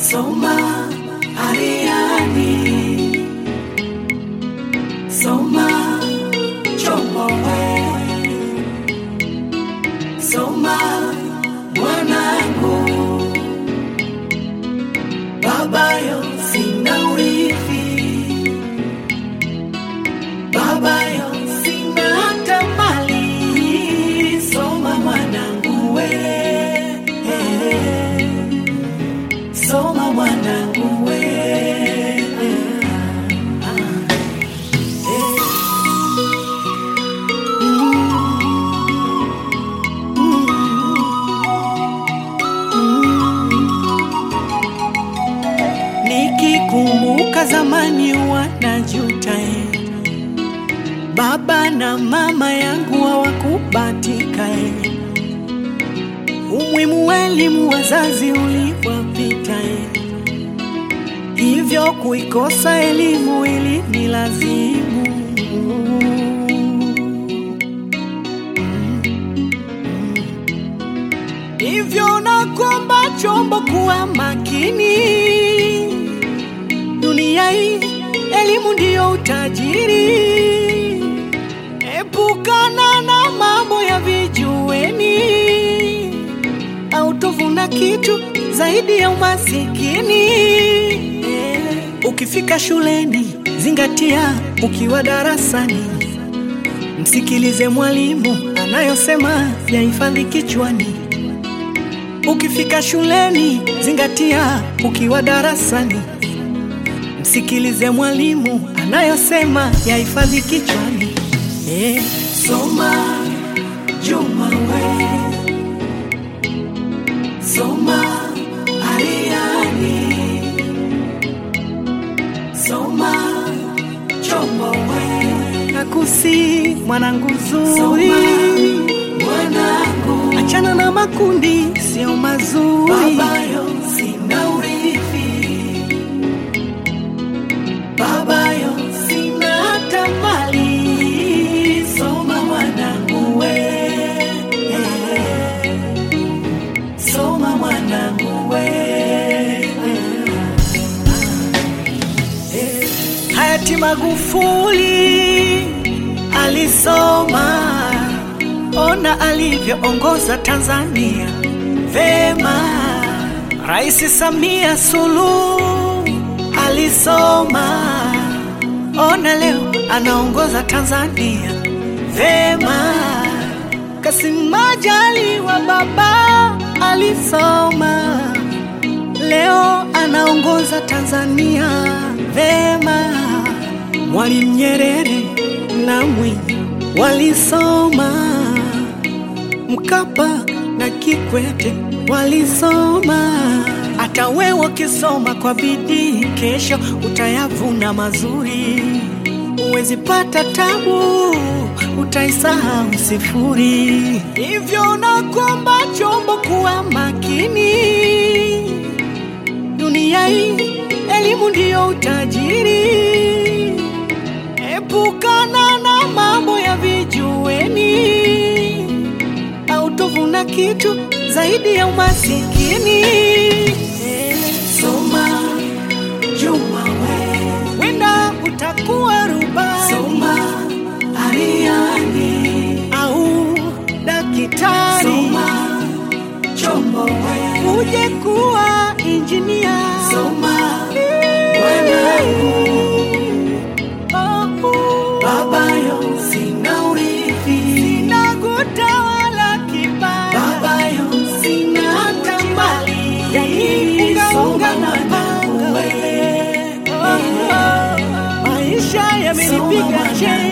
Soma Ariani, soma Chomowe, soma mwanangu, babayo sina urithi, babayo sina hata mali, soma mwanangu we soma mwanangu we Nikikumbuka zamani wanajuta eh. Baba na mama yangu hawakubatika eh. Umuhimu wa elimu wazazi uliwapita eh. Hivyo kuikosa elimu ili ni lazimu Hivyo nakuomba chombo kuwa makini dunia hii, elimu ndiyo utajiri. Epukana na mambo ya vijuweni, au tovuna kitu zaidi ya umasikini. Eh, Ukifika shuleni, zingatia ukiwa darasani, msikilize mwalimu anayosema, yahifadhi kichwani. Ukifika shuleni, zingatia ukiwa darasani, msikilize mwalimu anayosema, yahifadhi kichwani. Eh, soma Juma we, soma Ariani, soma Chomo we, nakusi mwanangu zuri, mwanangu, achana na makundi sio mazuri, babayo sina urithi babayo sina hata mali, soma mwanangu we, soma mwanangu we. Hayati Magufuli alisoma, ona alivyoongoza Tanzania vema. Rais Samia Suluhu alisoma, ona leo anaongoza Tanzania vema. Kassim Majaliwa baba alisoma, leo anaongoza Tanzania vema. Mwalimu Nyerere na Mwinyi walisoma, Mkapa na Kikwete walisoma. Hata wewe ukisoma kwa bidii, kesho utayavuna mazuri. Huwezi pata tabu, utaisahau sifuri. Hivyo nakuomba chombo kuwa makini, dunia hii elimu ndiyo utajiri. Epukana na mambo ya vijuweni, au tovuna kitu zaidi ya umasikini. Eh, Soma Juma we, wenda utakuwa rubani, soma Ariani au daktari, soma Chombo we, uje kuwa injinia, soma mwanangu Babayo sina urithi, sina kutawala kibaya. Babayo sina hata mali, yani ungaunga na panga we. Maisha yamenipiga cheni